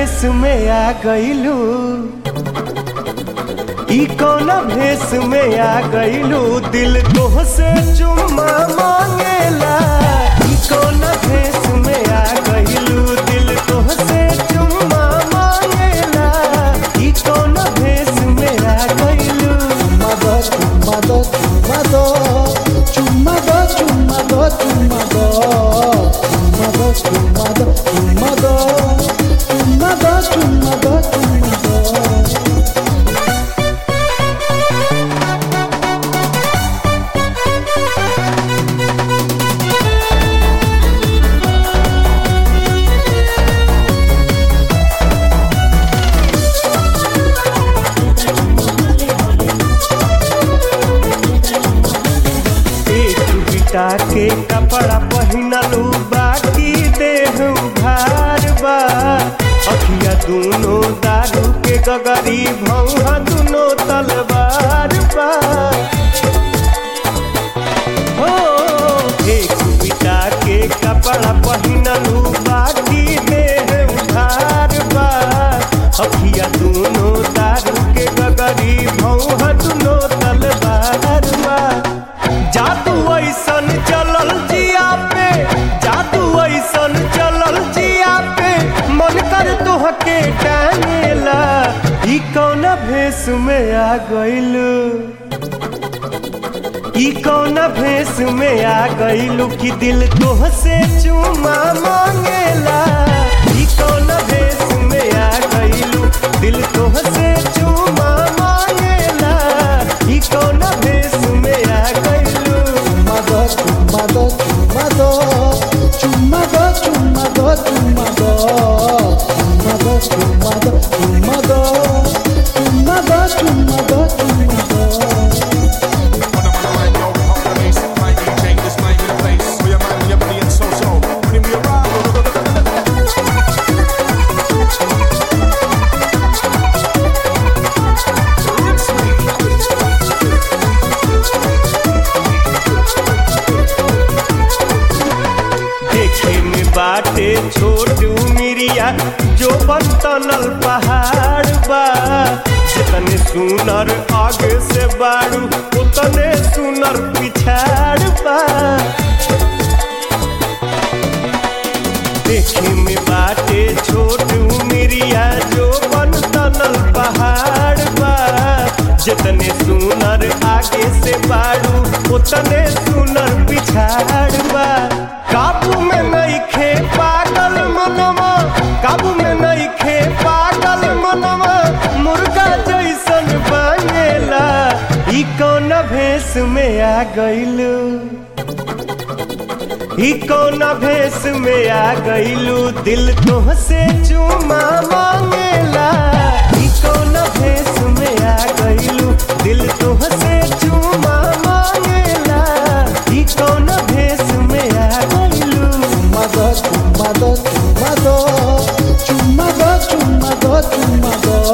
भेष में आ गईलू ई कौन भेष में आ गईलू दिल तोह से चुम्मा मांगेला ई कौन भेष में आ गईलू दिल तोह से चुम्मा मांगेला ई कौन भेष में आ गईलू Chumado, chumado, chumado, chumado, chumado, chumado, chumado, chumado, chumado, chumado, chumado. एक बिटा के कपड़ा पहिनलू बाकी देह उघार बा अखिया दूनो दारू के गगरी भौहा दूनो तलवार बा हो एक बिटा के कपड़ा पहिनलू बाकी देह उघार बा अखिया दूनो दारू के गगरी भौहा दूनो तलवार बा जादू ऐसन चलल जिया पे जादू ऐसन चलल जिया पे मन कर तोहके टांगेला ई कौन भेष में आ गइलू ई कौन भेष में आ गइलू कि दिल तोह से चुमा मांगेला ई कौन भेष में आ गइलू दिल तोह से चुमा मांगेला ई कौन भेष में आ गइलू Chumado, chumado, chumado, chumado, chumado, chumado, chumado, chumado, chumado, chumado, chumado, chumado. देखे में बाटे छोट मिरिया जो बनतनल पहाड़ बा जितने सुनर आगे से बाड़ू उतने सुनर पिछाड़ बा देखे में बाटे छोट मिरिया जो बनतनल पहाड़ बा जितने सुनर आगे से बाड़ू उतने सुनर पिछाड़ बा काबू में नहीं खे पागल मनवा काबू में नहीं खे पागल मनवा मुर्गा जैसन बनेला ई कौन भेष में आ गइलू ई कौन भेष में आ गइलू दिल तोह से चुमा मांगेला ई कौन भेष में आ गइलू दिल तोह से चुमा मांगेला ई कौन भेष में आ गइलू Chumado, chumado, chumado, chumado, chumado, chumado,